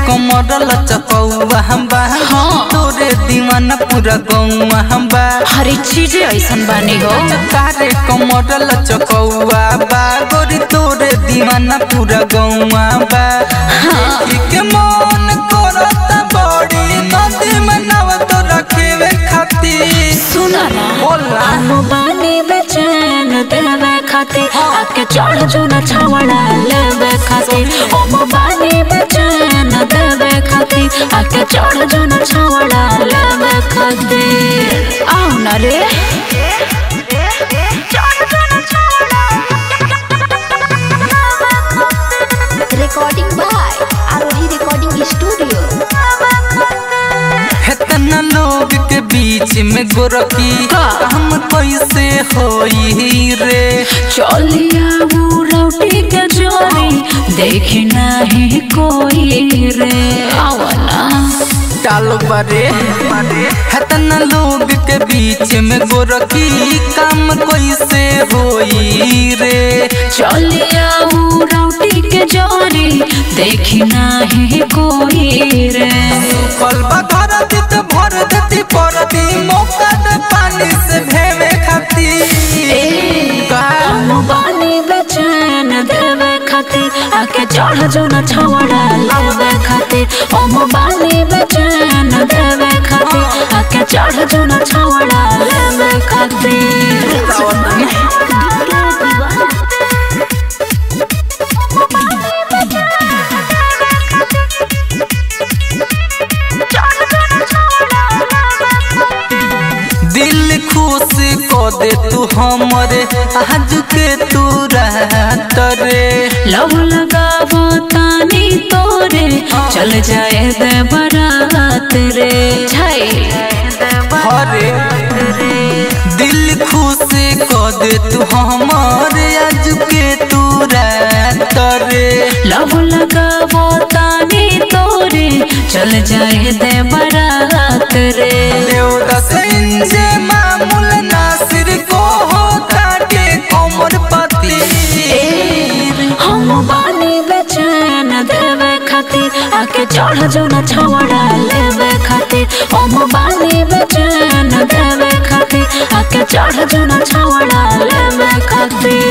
कमर लचकौआ हम बा हाँ। तोरे दीवाना पूरा गौआ हम बा हर चीज ऐसन बानी हो तारे कमर लचकौआ बा गोरी तोरे दीवाना पूरा गौआ बा देखी के मन करता बड़ी नदी में नाव तो रखेवे खातिर सुना ना बोला आनो बानी बेचैन देवे खातिर आके चढ़ जो न छवड़ा लेवे खातिर ओम बानी बेचैन देवे खातिर आके चढ़ जो न छवड़ा लेवे खातिर आओ न रे Recording by Arohi Recording Studio. इतना लोग के बीच में गोरखी का? हम कैसे होई रे चलिया वो रोटी के जोरी देखी नहीं कोई रे आओ ना डालो बारे इतना लोग के बीच में गोरखी काम कैसे होई रे चलिया वो रोटी के जोरी देखी नहीं कोई रे कलबा धरती तो भर देती परती मौका दे पानी से भेवे खाती हम बानी बेचैन देवे खातिर आके चढ़ जो न छवड़ा लेवे खातिर हम बानी बेचैन देवे खातिर आके चढ़ जो न छवड़ा लेवे खातिर दिल खुश को दे तू हमरे आज के तू रहत रे लव लगावो तानी तोरे चल जाए दे बरात रे छाई हरे दिल खुश को दे तू हमरे आज के तू रहत रे लव लगावो तानी तोरे चल जाए दे बरात रे देवदास इंजे मामूल नासिर को होता के कोमर पति हम बानी बेचैन देवे खातिर आके चढ़ जो न छवड़ा लेवे खातिर हम बानी बेचैन देवे खातिर आके चढ़ जो न छवड़ा लेवे खातिर